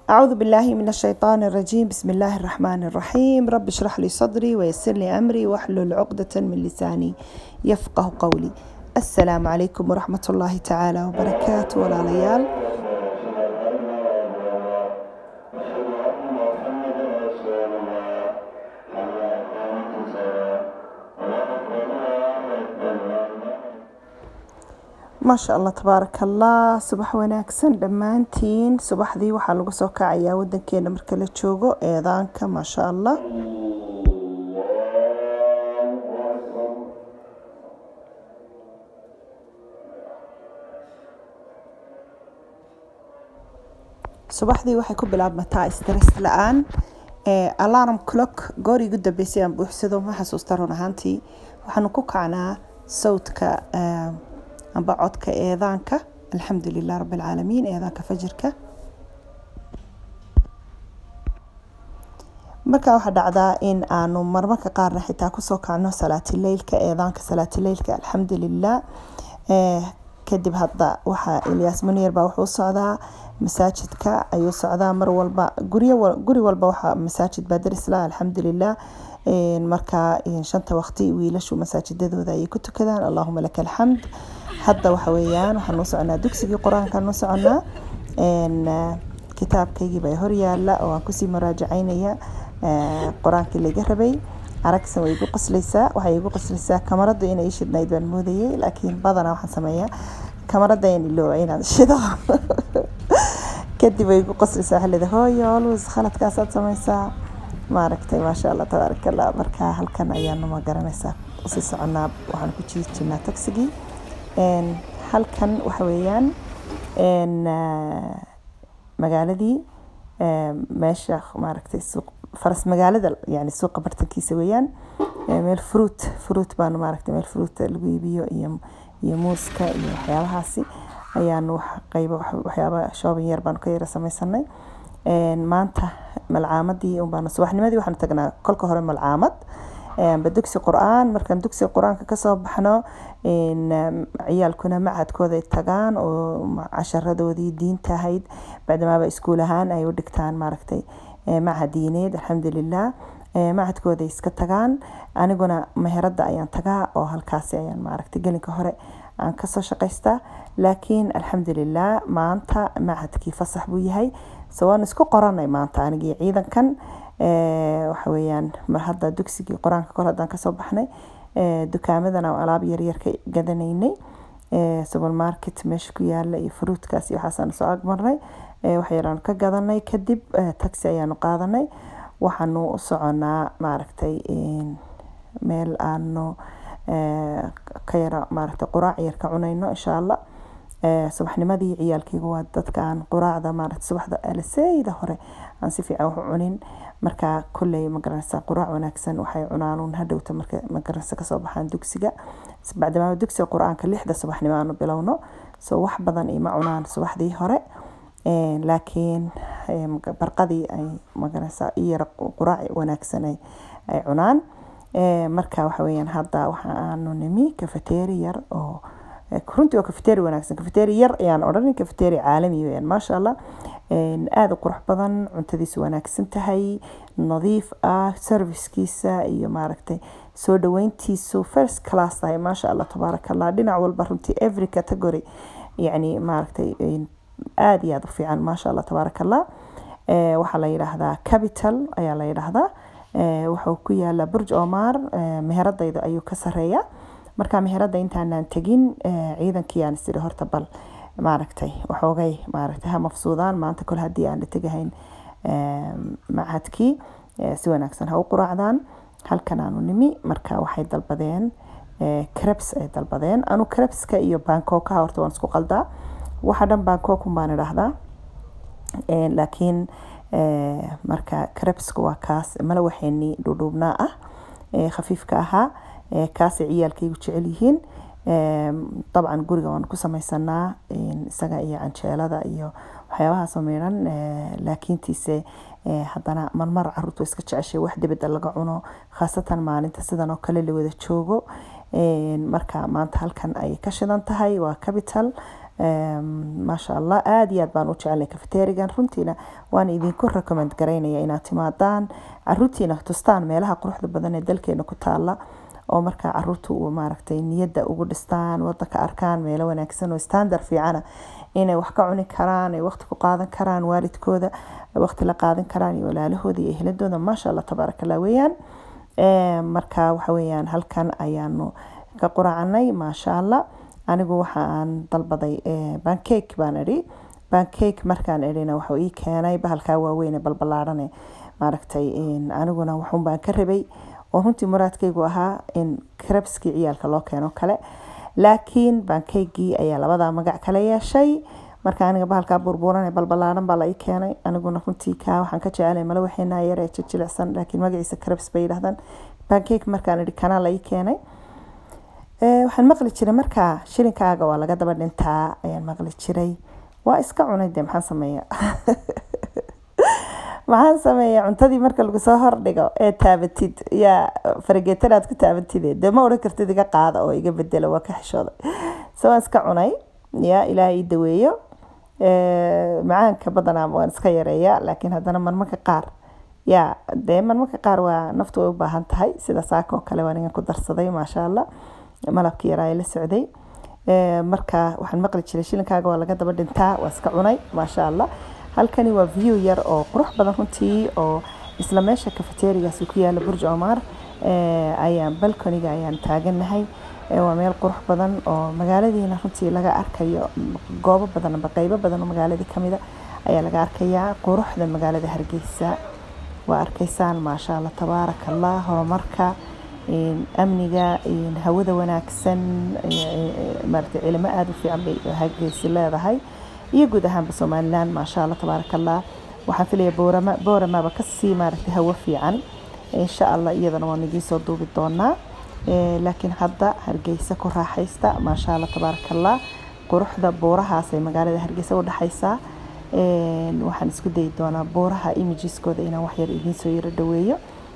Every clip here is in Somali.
أعوذ بالله من الشيطان الرجيم بسم الله الرحمن الرحيم رب اشرح لي صدري ويسر لي أمري واحلل عقدة من لساني يفقه قولي السلام عليكم ورحمة الله تعالى وبركاته ولا ليال maasha allah tabaaraka allah subax wanaagsan dhammaantiin subaxdii waxaa lagu soo kacayaa wadankeena marka la joogo eedaanka maasha allah subaxdii waxay ku bilaabmataa stress la-aan alarm clock goor igu dambeysay aan buuxsado ma xasuusta run ahaantii waxaanu ku kacnaa sawdka amba codka eedaanka alxamdu lilah rabi alcaalamiin eedaanka fajirka markaa waxaa dhacdaa in aanu marmarka qaarna xitaa kusoo kacno salaatileylka eedaanka salaatileylka alxamdu lilah kadib hadda waxaa ilyaas munir baa wuxuu socdaa masaajidka ayuu socdaa mar walba guri walba waxaa masaajid baa darisla alxamdu lilah markaa shanta waqti wiilashu masaajidadooda ayay ku tukadaan allahuma laka alxamd hadda waxa weeyaan waxaan u soconaa dugsigii qur-aankaan u soconaa kitaabkaygii baa horyaala oo aan kusii muraajacaynaya qur-aankii laga rabay aragsan way igu qoslaysaa waxay igu qoslaysaa kamarada inay ii shidnayd baan moodayay laakiin badanaa waxaan sameeyaa kamarada in ilooba inaan shido kadib way igu qoslaysaa waxaa leedahay hooyo always khaladkaasaad samaysaa maaragtay maasha allah tabaaraka allah markaa halkan ayaanu ma garanaysaa usii soconaa waxaan ku jiiri jirnaa tagsigii halkan waxa weeyaan magaaladii meesha maaragtay suuq faras magaalada yani suuqa bartankiisa weeyaan meel fruit fruit baanu maaragtay meel fruit lagu iibiyo iyo iyo muuska iyo waxyaabahaasi ayaanu wax qaybo waxyaaba shoobin yar baanu ka yara samaysanay maanta malcaamadii unbaanu subaxnimadii waxaanu tagnaa kolka hore malcaamad amba dugsi qur-aan markaan dugsiga qur-aanka kasoo baxno ciyaalkuna macadkooda ay tagaan oo casharadoodii diinta ahayd bacdamaaba iskuul ahaan ay u dhigtaan maaragtay macad diineed alxamdulilah macadkooda iska tagaan aniguna meherada ayaan tagaa oo halkaasi ayaan maaragtay gelinka hore aan kasoo shaqaystaa laakiin alxamdulilah maanta macadkii fasax buu yahay so waan isku qoranay maanta anigii ciidankan waxa weeyaan mar hadda dugsigii qur-aanka kol haddaan kasoo baxnay dukaamadan aan alaab yaryar ka gadanaynay supermarket meesha ku yaala iyo fruutkaas iyo waxaasaan soo agmarnay wax yaraan ka gadanay kadib taxi ayaanu qaadanay waxaanu u soconaa maaragtay meel aanu ka yara maaragtay quraac yar ka cunayno insha allah subaxnimadii ciyaalkeyga waa dadka aan quraacda maaragtay subaxda alaseyda hore aan si fiican wax u cunin markaa kolley magaranaysa quraac wanaagsan waxay cunaanuun hadhowta marka magaranaysa kasoo baxaan dugsiga bacdamaaba dugsiga qur-aanka lixda subaxnimo aanu bilowno so wax badan ima cunaan subaxdii hore laakiin barqadii ay magaranaysa iyara quraac wanaagsan ay cunaan marka waxa weeyaan hadda waxa aanu nimi kafeteeri yar oo runtii waa kafeteeri wanaagsan kafeteeri yar ayaan odhanin kafeteeri caalami weyaan maasha allah aada u qurux badan cuntadiisu wanaagsan tahay nadiif ah servicekiisa iyo maaragtay soo dhaweyntiisu first class tahay maasha allah tabaaraka allah dhinac walba runtii every category yacni maaragtay aada iyo aada u fiican maasha allah tabaaraka allah waxaa la yidhaahdaa capital ayaa la yidhaahdaa wuxuu ku yaala burj omar meheradayda ayuu ka sareeya marka meherada intaanaan tegin ciidankii aan isiri horta bal maaragtay waxoogay maaragtay ha mafsuudaan maanta kol haddii aan la tegahayn macadkii si wanaagsan ha u quraacdaan halkan aanu nimi marka waxay dalbadeen krebs ay dalbadeen anu krebska iyo bangkokaha horta waan isku qaldaa waxa dhan bangkokun baan idhaahdaa laakiin marka krebska waa kaas malawaxeenii dhuudhuubnaa ah khafiifka ahaa kaasay ciyaalkaygu jecel yihiin dabcan guriga waan ku samaysanaa isaga iyo canjeelada iyo waxyaabahaasoo miidhan laakiintiise haddana marmar caruurtu iska jeceshay wax dibadda laga cuno khaasatan maalinta sidan oo kale la wada joogo marka maanta halkan ay ka shidan tahay waa capital maasha allah aada iyo aad baan u jecelnay cafeterigan runtiina waan idinku recommend garaynaya inaad timaadaan caruurtiina tustaan meelaha quruxda badan ee dalkeena ku taala oo markaa caruurta uu maaragtay niyadda ugu dhistaan wadanka arkaan meelo wanaagsan oo standard fiicana inay wax ka cuni karaan ay waqti ku qaadan karaan waalidkooda waqti la qaadan karaan iyo walaalahooda iyo ehladooda maasha allah tabaaraka allah weeyaan marka waxa weeyaan halkan ayaanu ka quracanay maasha allah anigu waxa aan dalbaday bancake baan idhi bancake markaan idhina wuxuu ii keenay bahalkaa waaweyn ee balballaadhane maaragtay aniguna waxun baan ka rabay oo runtii muraadkaygu ahaa in krabskii ciyaalka loo keeno kale laakiin bankeygii ayaa labadaa magac kala yeeshay marka aniga bahalkaa burbuuran ee balbalaaran baa la ii keenay aniguna runtii kaa waxaan ka jecelay mala waxeenaa yar ee jijilicsan laakiin magaciisa crabs bay yidhahdaan bancake markaan idhi kanaa la ii keenay waxaan maqli jiray markaa shilinkaaga waa laga daba dhintaa ayaan maqli jiray waa iska cunay dee maxaan sameeya maxaan sameeya cuntadii marka lagu soo hordhigo ee taabatid yaa farageetanaad ku taabatide dee ma odhan kartid iga qaada oo iga bedela waa ka xishooday se waan iska cunay ya ilaah ii daweeyo macaanka badanaa waan iska yareeya laakiin haddana marmarka qaar ya dee marmarka qaar waa naftu way u baahan tahay sida saaka oo kale waan igan ku darsaday maasha allah malabkii yaraa la socday marka waxaan maqli jiray shilinkaaga waa laga daba dhintaa waa iska cunay maasha allah halkani waa view yar oo qurux badan runtii oo isla meesha cafeterigaasi ku yaala burj omar ayaan balconiga ayaan taaganahay waa meel qurux badan oo magaaladiina runtii laga arkayo goobo badan amba qeybo badan oo magaaladii kamida ayaa laga arkayaa quruxda magaalada hargeysa waa arkaysaan maasha allah tabaaraka allah horumarka amniga hawada wanaagsan maaragtay cilimo aada u fiican bay hargeysa leedahay iyo guud ahaanba somalilan maasha allah tabaaraka allah waxaan filaya boorama booramaba kasii maaragtay hawo fiican insha allah iyadana waan idiin soo duubi doonaa laakiin hadda hargeysa ku raaxaysta maasha allah tabaaraka allah quruxda buurahaas ee magaalada hargeysa u dhexaysaa waxaan isku dayi doonaa buuraha imagiskooda inaan waxyar idiin soo yaro dhaweeyo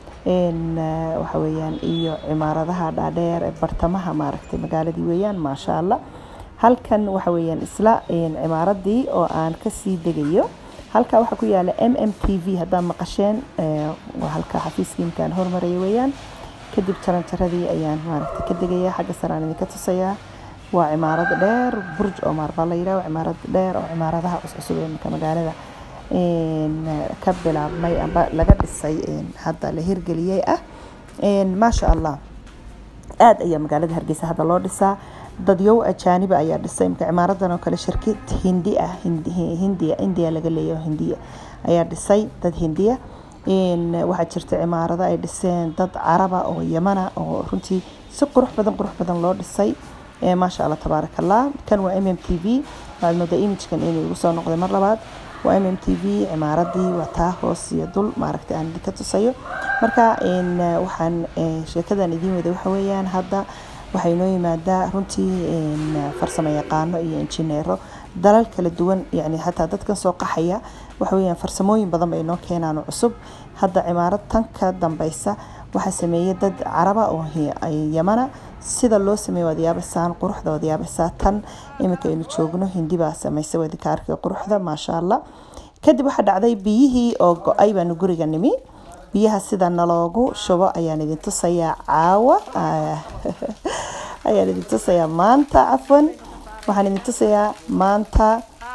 waxa weeyaan iyo cimaaradaha dhaadheer ee bartamaha maaragtay magaaladii weeyaan maasha allah halkan waxa weeyaan isla cimaaradii oo aan kasii degayo halka waxaa ku yaala m m t v haddaad maqasheen waa halka xafiiskii imkaan hormaraya weeyaan kadib jaranjaradii ayaan maaragtay ka degaya xagga sare aan idinka tusayaa waa cimaarad dheer burj omar baa la yidhaha cimaarad dheer oo cimaaradaha cuscusub ee marka magaalada ka bilaabmay amba laga dhisay hadda la hirgeliyey ah maasha allah aada ayaa magaalada hargeysa hadda loo dhisaa dadyow ajaaniba ayaa dhisay imka cimaaradan oo kale shirkid hindi ah hindiya india laga leeyaho hindiya ayaa dhisay dad hindiya waxaa jirta cimaarado ay dhiseen dad caraba oo yamana oo runtii si qurux badan qurux badan loo dhisay maasha allah tabaaraka allah kan waa m m t v waxaad moodaa imagekan inuu igu soo noqday mar labaad waa m m t v cimaaradii waa taa hoos iyo dul maaragtay aan idinka tusayo marka waxaan sheekadan idiin wada waxa weeyaan hadda waxaa inoo yimaadaa runtii farsamo yaqaano iyo injineero dalal kala duwan yani xataa dadkan soo qaxaya waxa weeyaan farsamooyin badan bay inoo keenaan cusub hadda cimaarad tan ka dambeysa waxaa sameeyey dad caraba oo yamana sida loo sameeyo waad yaabaysaan quruxda waad yaabaysaa tan iminka aynu joogno hindi baa sameysay waa idinka arkay quruxda maasha allah kadib waxaa dhacday biyihii oo go-ay baanu guriga nimi biyaha sida naloogu shubo ayaan idin tusayaa caawa ayaan idin tusayaa maanta cafwan waxaan idin tusayaa maanta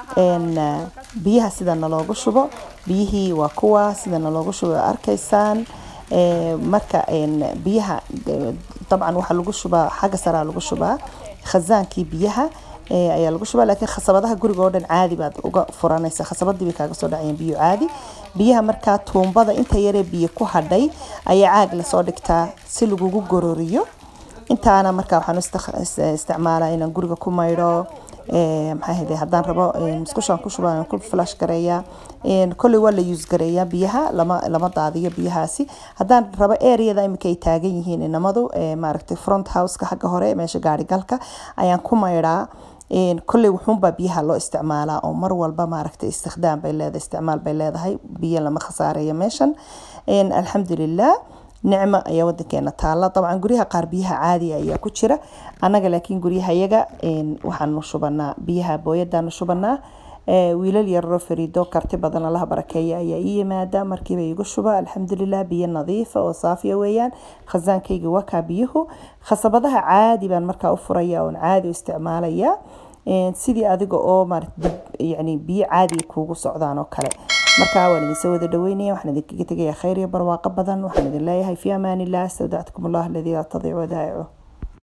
biyaha sida naloogu shubo biyihii waa kuwa sida naloogu shubo arkaysaan marka biyaha dabcan waxaa lagu shubaa xagga saraa lagu shubaa khasaankii biyaha ayaa lagu shubaa laakiin khasabadaha guriga oo dhan caadi baad uga furanaysa khasabadii bay kaaga soo dhacayaan biyo caadi biyaha markaa tuumbada inta yaree biyo ku hadhay ayaa caag lasoo dhigtaa si lagugu gororiyo intaana markaa waxaan isticmaalaa inaan guriga ku maydho maxaa hede haddaan rabo musqushaan ku shubaa ku flash gareeyaa kolley waa la use gareeyaa biyaha lama lama daadiyo biyahaasi haddaan rabo areada iminka ay taagan yihiin inamadu maaragtay front houseka xagga hore meesha gaari galka ayaan ku maydhaa kolley wuxuunbaa biyaha loo isticmaalaa oo mar walba maaragtay istikhdaam bay leedahay isticmaal bay leedahay biyo lama khasaareeyo meeshan alxamdulilah nicmo ayaa wadankeena taala dabcan guryaha qaar biyaha caadiga ayaa ku jira annaga laakiin guryahayaga waxaanu shubanaa biyaha booyadaanu shubanaa wiilal yararo fariido karti badan allaha barakeeya ayaa ii yimaada markiiba iigu shuba alxamdulilah biyo nadiifa oo saafiya weeyaan khasaankayga waa kaa biyuhu khasabadaha caadi baan markaa u furaya oon caadi u isticmaalaya sidii adiga oo yani biyo caadiga kuugu socdaan oo kale markaa waan idinsoo wada dhaweynaya waxaan idinkaga tegaya khayr iyo barwaaqo badan waxaan idin leeyahay fi amaan illah astawdactukum allah aladii laa tadiic wadaa'icu